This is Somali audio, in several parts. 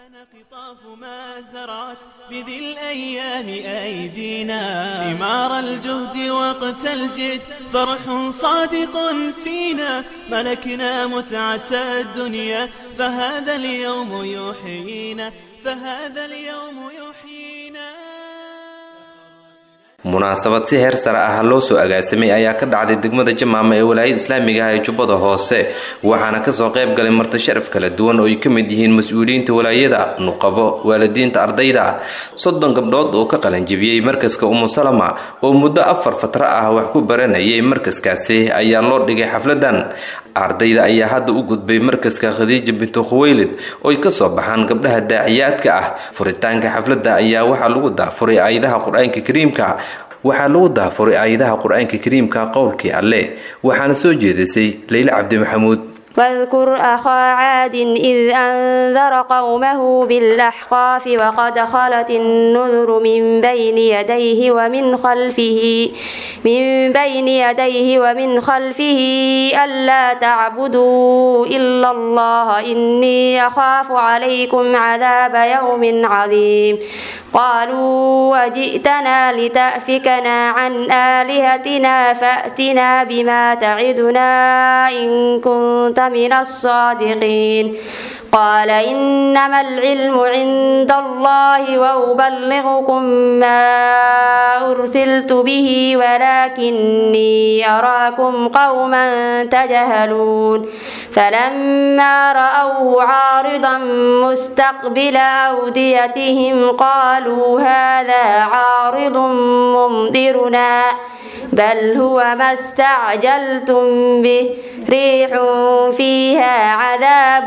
قطاف ما زرعت بذي الأيام أيدينا ثمار الجهد وقت الجد فرح صادق فينا ملكنا متعة الدنيا فهذا اليوم يحيينا فهذا اليوم يحيينا munaasabad si heer sare ah loo soo agaasimay ayaa ka dhacday degmada jamaama ee walaayada islaamiga ah ee jubbada hoose waxaana kasoo qayb galay marti sharaf kala duwan oo ay ka mid yihiin mas-uuliyiinta walaayada nuqabo waalidiinta ardayda soddon gabdhood oo ka qalanjibiyey markaska umusalama oo muddo afar fatra ah wax ku baranayay markaskaasi ayaa loo dhigay xafladan ardayda ayaa hadda u gudbay markaska khadiija bintu khuweylid ooy kasoo baxaan gabdhaha daaciyaadka ah furitaanka xafladda ayaa waxaa lagu daafuray aayadaha qur-aanka kariimka waxaa lagu daafuray aayadaha qur-aanka kariimka qowlkii alle waxaana soo jeedisay leyle cabdi maxamuud واذكر أخا عاد إذ أنذر قومه بالأحقاف وقد خلت النذر من بين يديه ومن خلفه من بين يديه ومن خلفه ألا تعبدوا إلا الله إني أخاف عليكم عذاب يوم عظيم قالوا وجئتنا لتأفكنا عن آلهتنا فأتنا بما تعدنا إن كنت من الصادقين قال إنما العلم عند الله وأبلغكم ما أرسلت به ولكني أراكم قوما تجهلون فلما رأوه عارضا مستقبل أوديتهم قالوا هذا عارض ممطرنا بل هو ما استعجلتم به ريح فيها عذاب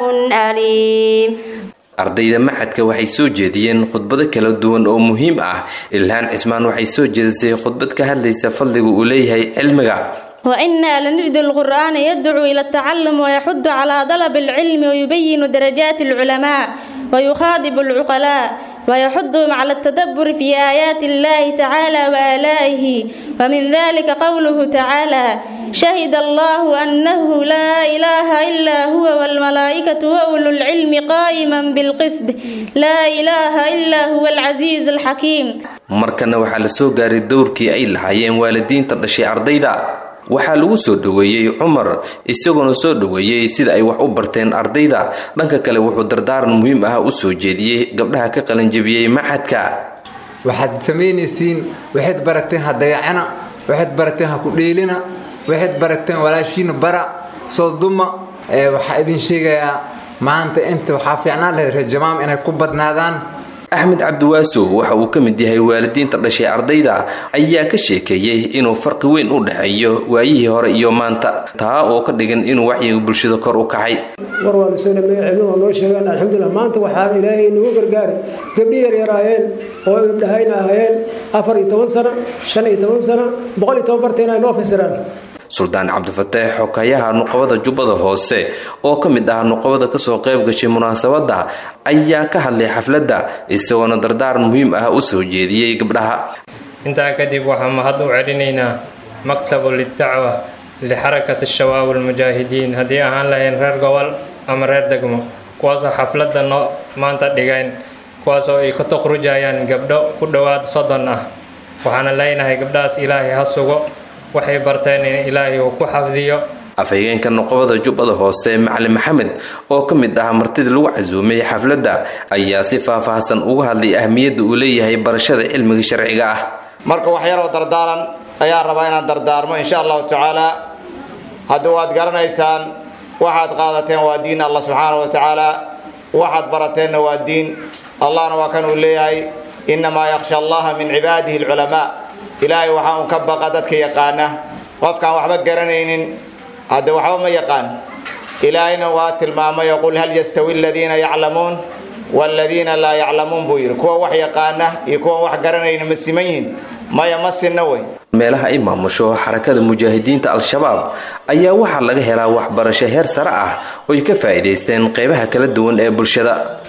أليم ardayda maxadka waxay soo jeediyeen khudbado kala duwan oo muhiim ah ilhaan cismaan waxay soo jeedisay khudbad ka hadlaysa fadliga uu leeyahay cilmiga وإنا لنجد القرآن يدعو إلى التعلم ويحض على طلب العلم ويبين درجات العلماء ويخاطب العقلاء ويحضهم على التدبر في آيات الله تعالى وآلائه ومن ذلك قوله تعالى شهد الله أنه لا إله إلا هو والملائكة وأولو العلم قائما بالقسط لا إله إلا هو العزيز الحكيم markana waxaa la soo gaaray dowrkii ay lahaayeen waalidiinta dhashay ardayda waxaa lagu soo dhoweeyey cumar isagoona soo dhoweeyey sida ay wax u barteen ardayda dhanka kale wuxuu dardaaran muhiim ah u soo jeediyey gabdhaha ka qalanjabiyey maxadka waxaad samaynaysiin waxayd barateen ha dayacana waxayd barateen ha ku dheelina waxayd barateen walaashiina bara soo duma waxaa idin sheegayaa maanta inta waxaa fiicnaan lahayd reer jamaam inay ku badnaadaan axmed cabdiwaasow waxa uu ka mid yahay waalidiinta dhashay ardayda ayaa ka sheekeeyey inuu farqi weyn u dhexeeyo waayihii hore iyo maanta taa oo ka dhigan inuu wacyiga bulshada kor u kacay war waanu soo dhameeye cilmi waa noo sheegaan alxamdulilah maanta waxaan ilaahay nagu gargaaray gabdhi yaryar ahaayeen oo gabdhahayna ahaayeen afar iyo toban sano shan iyo toban sano boqol iyo toban bartayna ay noo fasiraan suldaan cabdifataax xokayaha nuqabada jubbada hoose oo ka mid ah nuqabada kasoo qayb gashay munaasabadda ayaa ka hadlay xafladda isagoona dardaaran muhiim ah u soo jeediyey gabdhaha intaa kadib waxaan mahad u celinaynaa maktabu lidacwa lixarakati shabaab almujaahidiin haddii ahaan lahayn reer gobol ama reer degmo kuwaasoo xafladda noo maanta dhigayn kuwaasoo ay ka tuqrujayaan gabdho ku dhowaad soddon ah waxaana leenahay gabdhahaas ilaahay ha sugo waxay barteen in ilaahay uu ku xafdiyo afhayeenka nuqabada jubbada hoose macalin maxamed oo ka mid ah martida lagu casuumay xafladda ayaa si faahfaahsan uga hadlay ahmiyadda uu leeyahay barashada cilmiga sharciga ah marka wax yaroo dardaaran ayaan rabaa inaan dardaarmo insha allahu tacaala hadda waad garanaysaan waxaad qaadateen waa diin allah subxaana wa tacaala waxaad barateenna waa diin allahna waa kan uu leeyahay innamaa yakhsha allaha min cibaadihi alculamaa ilaahay waxaa un ka baqa dadka yaqaana qofkaan waxba garanaynin hadde waxba ma yaqaan ilaahayna waa tilmaamayo qul hal yastawi aladiina yaclamuun waaladiina laa yaclamuun buu yidhi kuwa wax yaqaana iyo kuwan wax garanayna ma siman yihin maya ma sinna wey meelaha ay maamusho xarakada mujaahidiinta al-shabaab ayaa waxaa laga helaa waxbarasho heer sare ah oy ka faa'iidaysteen qeybaha kala duwan ee bulshada